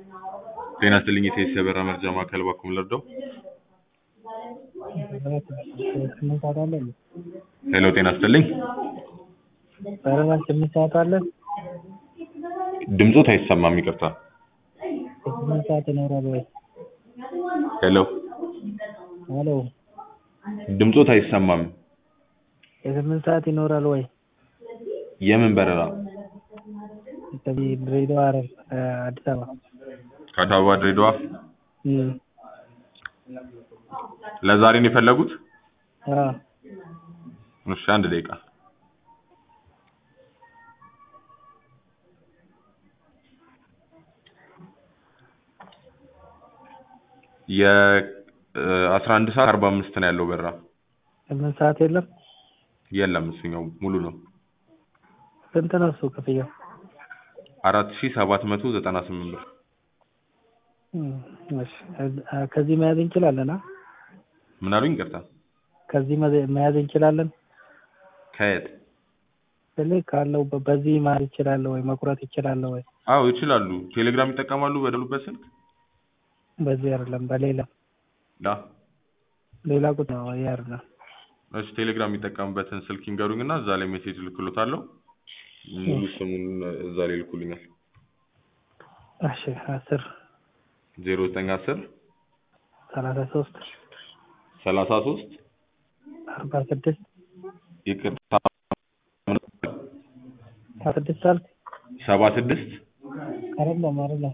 ጤና ይስጥልኝ የቴስ የበራ መርጃ ማዕከል ባኩም ልርዳው? ስምንት ሰዓት አለ እንዴ? ሄሎ ጤና ይስጥልኝ በረራ ስምንት ሰዓት አለ? ድምፆት አይሰማም ይቅርታ ስምንት ሰዓት ይኖራል ወይ? ሄሎ ሄሎ ድምፆት አይሰማም የስምንት ሰዓት ይኖራል ወይ? የምን በረራ ከዚህ ድሬዳዋ ሐረር አዲስ አበባ ከአዲስ አበባ ድሬዳዋ እም ለዛሬ ነው የፈለጉት አዎ እሺ አንድ ደቂቃ የአስራ አንድ ሰዓት አርባ አምስት ነው ያለው በረራ ስምንት ሰዓት የለም? የለም እሱኛው ሙሉ ነው ስንት ነው እሱ ክፍያው? አራት ሺህ ሰባት መቶ ዘጠና ስምንት ብር እም እሺ ከዚህ መያዝ እንችላለን? አ ምን አሉኝ ይቅርታ ከዚህ መያዝ መያዝ እንችላለን? ከየት ስልህ ካለው በዚህ መያዝ እችላለሁ ወይ መቁረጥ እችላለሁ ወይ? አዎ ይችላሉ ቴሌግራም ይጠቀማሉ በደሉበት ስልክ በዚህ አይደለም በሌላ ዳ ሌላ ቁጥር ነው ይሄ አይደለም እሺ ቴሌግራም የሚጠቀሙበትን ስልክ ይንገሩኝ እና እዛ ላይ ሜሴጅ ልክሎታለሁ ሙሉ ስሙን እዛ ላይ ይልኩልኛል እሺ አስር ዜሮ ዘጠኝ አስር ሰላሳ ሶስት ሰላሳ ሶስት አርባ ስድስት ይቅርታ አስራ ስድስት አልክ ሰባ ስድስት አይደለም አይደለም